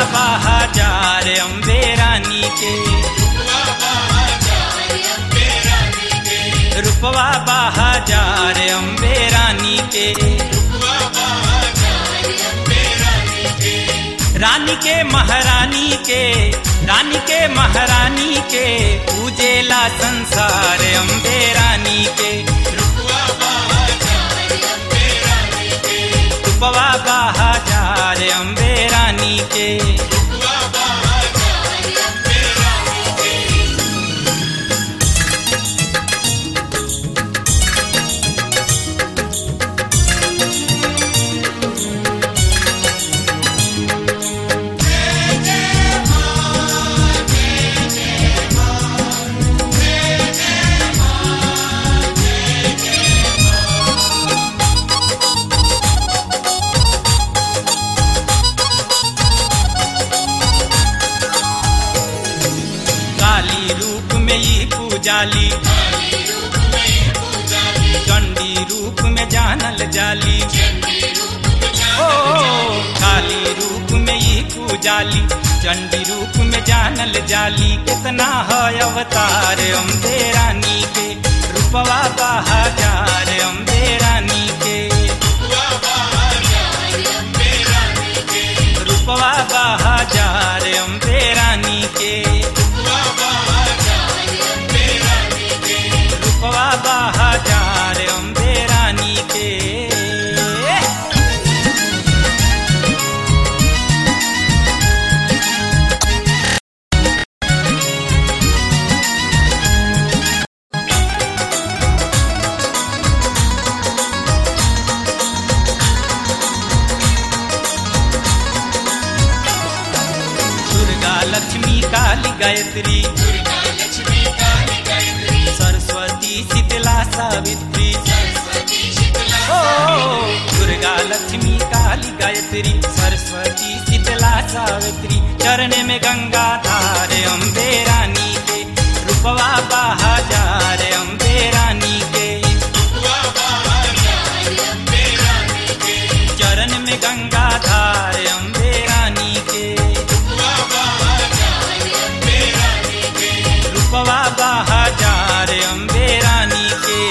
बहाजार अम्बे रानी के रूपवा बहाजार अम्बे रानी के रानी के महारानी के रानी के महारानी के पूजेला संसार अम्बे रानी के रूपवा बहाजार अम्बे रानी के काली रूप में ही पूजाली चंडी रूप में जानल जाली ओ काली रूप में ही पूजाली चंडी रूप में जानल जाली कितना है अवतार अम्बे रानी के रूपवा बहाजार अम्बे रानी के रूपवा बहाजार अम्बे रानी के रूपवा बहाजार अम्बे रानी के दुर्गा लक्ष्मी काली गायत्री सरस्वती शीतला सावित्री ओ दुर्गा लक्ष्मी काली गायत्री सरस्वती शीतला सावित्री चरण में गंगा धार अम्बे रानी के रूपवा बहाजार अम्बे रानी के चरण में गंगा धार अम्बे रानी के रूपवा बहाजार अम्बे रानी के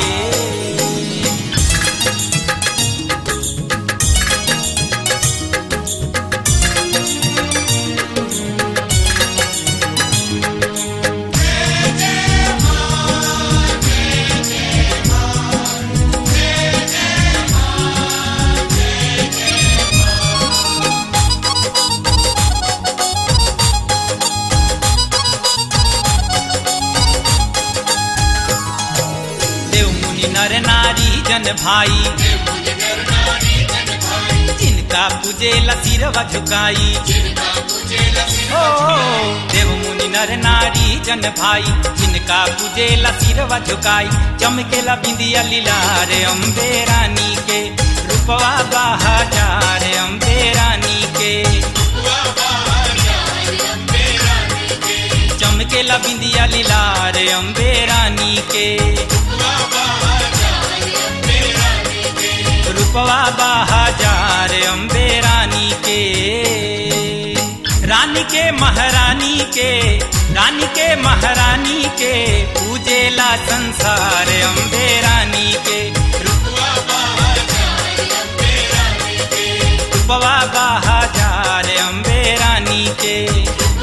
देव मुनि नर नारी जन भाई जिनका पूजे सिरवा झुकाई ओ देव मुनि नर नारी जन भाई जिनका पूजे सिरवा झुकाई चमकेला बिंदिया लीलार अम्बे रानी के रूपवा बहाजार अम्बे रानी के चमकेला बिंदिया लीलार अम्बे रानी के रूपवा बहाजार अम्बे रानी के रानी के महारानी के रानी के महारानी के पूजेला संसार अम्बे रानी के रूपवा बहाजार अम्बे रानी के